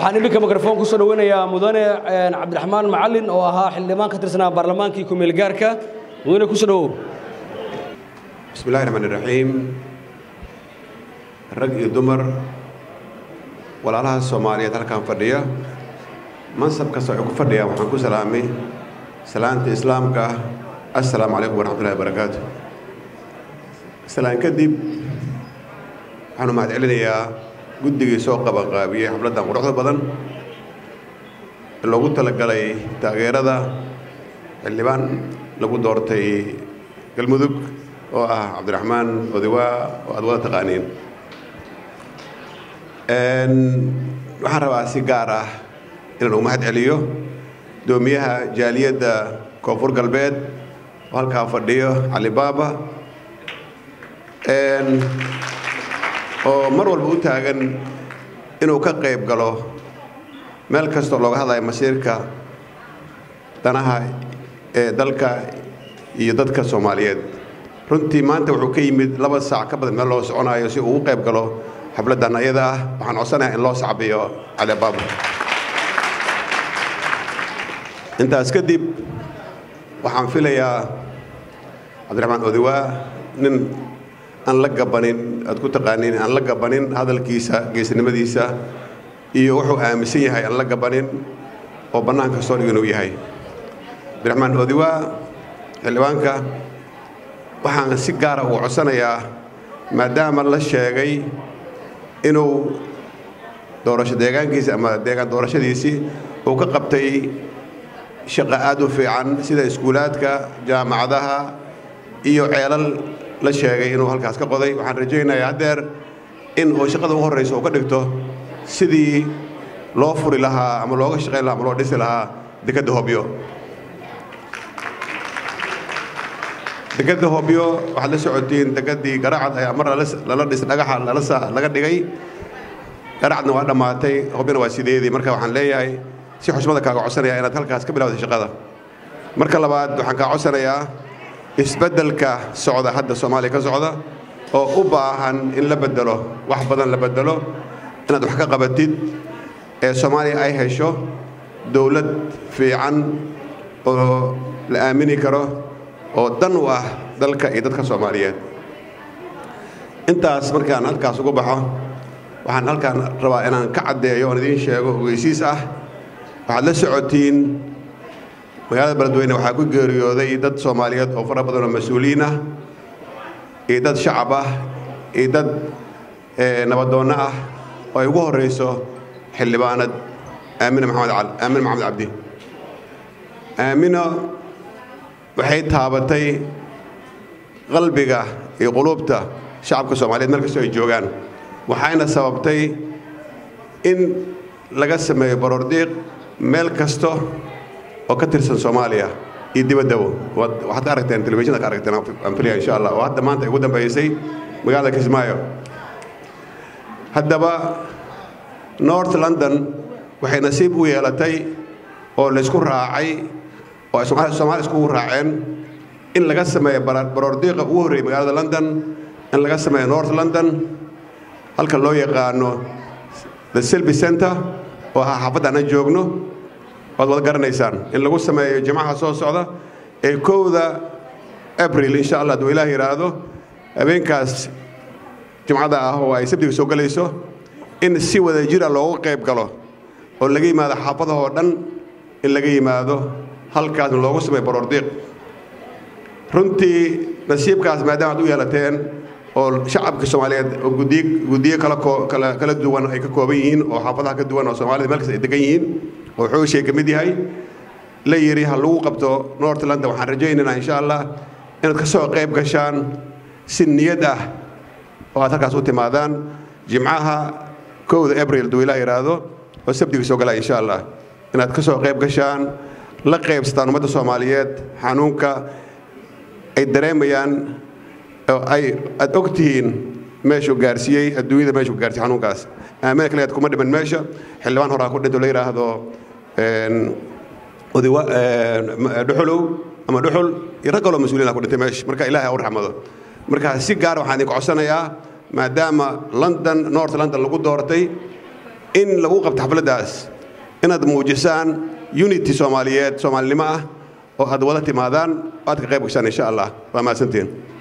waxaan iminka mikrofon ku soo dhoweynayaa mudane cabdiraxmaan macalin oo ahaa xildhibaan ka tirsanaa baarlamaankii kumeel gaarka mudane ku soo dhowow bismi illahi raxmaan iraxiim rag iyo dumar walaalaha soomaaliyeed halkan fadhiya mansab kasta waxay ku fadhiyaan waxaan ku salaamay salaanta islaamka ah assalaamu calaykum waraxmatullahi wabarakaatu salaan kadib waxaanu mahad celinayaa guddigii soo qabanqaabiyey xafladdan quruxda badan ee loogu talagalay taageerada xildhibaan lagu doortay galmudug oo ah cabdiraxmaan odawaa oo aad wada taqaaniin waxaan rabaa si gaar ah inaan ugu mahad celiyo doomiyaha jaaliyadda koonfur galbeed oo halkaa fadhiyo cali baaba oo mar walba u taagan inuu ka qayb galo meel kastoo looga hadlayo masiirka danaha ee dalka iyo dadka soomaaliyeed runtii maanta wuxuu ka yimid laba saac ka badan meel loo soconayo si uu ugu qayb galo xafladdan ayada ah waxaan codsanayaa in loo sacbiyo cali baaba intaas kadib waxaan filayaa cabdiraxmaan odawaa nin aan la gabanin aad ku taqaaniin aan la gabanin hadalkiisa geesnimadiisa iyo wuxuu aaminsan yahay aan la gabanin oo bannaanka soo dhig inuu yahay cabdiraxmaan odawaa xildhibaanka waxaan si gaara uu codsanayaa maadaama la sheegay inuu doorasho deegaankiisa ama deegaan doorashadiisii uu ka qabtay shaqa aad u fiican sida iskuulaadka jaamacadaha iyo ceelal la sheegay inuu halkaas ka qoday waxaan rajaynayaa haddeer in uu shaqada u horrayso uu ka dhigto sidii loo furi lahaa ama looga shaqayn lahaa ama loo dhisi lahaa dekedda hobyo dekedda hobyo waxaad la socotiin dekeddii garacad ayaa mar lala dhis dhagaxa laga dhigay garacadna waa dhammaatay hobyona waa sideedii marka waxaan leeyahay si xushmada kaaga codsanaya inaad halkaas ka bilawday shaqada marka labaad waxaan kaa codsanayaa isbeddelka socda hadda soomaaliya ka socda oo u baahan in la bedelo wax badan la bedelo inaad wax ka qabatid ee soomaaliya ay hesho dowlad fiican oo la aamini karo oo dan u ah dalka iyo dadka soomaaliyeed intaas markaan halkaas ugu baxo waxaan halkaan rabaa inaan ka caddeeyo oon idiin sheego ogeysiis ah waxaad la socotiin magaalada beledweyne waxaa ku geeriyooday dad soomaaliyeed oo fara badan oo mas-uuliyiin ah iyo dad shacab ah iyo dad nabadoonno ah oo ay ugu horrayso xildhibaanad aamina maxamed aamin maxamed cabdi aamino waxay taabatay qalbiga iyo quluubta shacabka soomaaliyeed meel kastoo ay joogaan waxayna sababtay in laga sameeyo baroordiiq meel kasto oo ka tirsan soomaaliya iyo dibaddabo waxaad ka aragteen telefishinda ka aragteen aan filaya insha allah oo hadda maanta ay ugu dambaysay magaalada kismaayo haddaba north london waxay nasiib u yeelatay oo laysku raacay oo ay soomaaliya iskugu raaceen in laga sameeyo baroordiiqa ugu horreeyay magaalada london in laga sameeyo north london halka loo yaqaano the selby center oo ah xaafadda aan joogno waad wada garanaysaan in lagu sameeyo jimcaha soo socda ee kowda abril insha allah hadduu ilaah yidhaahdo habeenkaas jimcada ah oo ay sabdiga soo gelayso in si wada jira loogu qayb galo oo laga yimaado xaafadahoo dhan in laga yimaado halkaasna loogu sameeyo baroordiiq runtii nasiibkaas maadaama ad u yeelateen oo shacabka soomaaliyeed oo gudiy guddiyo kala kala kala duwan ay ka kooban yihiin oo xaafadaha ka duwan oo soomaalida meel kasta ay degan yihiin oo xooshay ka mid yahay la yidhi ha lagu qabto north london waxaan rajaynaynaa insha allah inaad ka soo qayb gashaan si niyad ah oo aad halkaas u timaadaan jimcaha kowda abril hadduu ilaah yidhaahdo oo sabdiga soo galaa insha allah inaad ka soo qayb gashaan la qaybsataan ummadda soomaaliyeed xanuunka ay dareemayaan oo ay aad og tihiin meeshuu gaarsiiyey adduunyada meeshuu gaarsiiyey xanuunkaas aamina kaliyaad kuma dhiman meesha xildhibaan horaa ku dhinto la yidhaahdo odawa dhuxulow ama dhuxul iyo rag kaloo mas-uuliyiin ku dhintay meesha marka ilaahay ha u raxmado marka si gaar waxaan idinku codsanayaa maadaama london north london lagu doortay in lagu qabto xafladdaas inaad muujisaan unity soomaaliyeed soomaalinimo ah oo aad wada timaadaan aad ka qayb gashaan insha allah waa mahadsantiin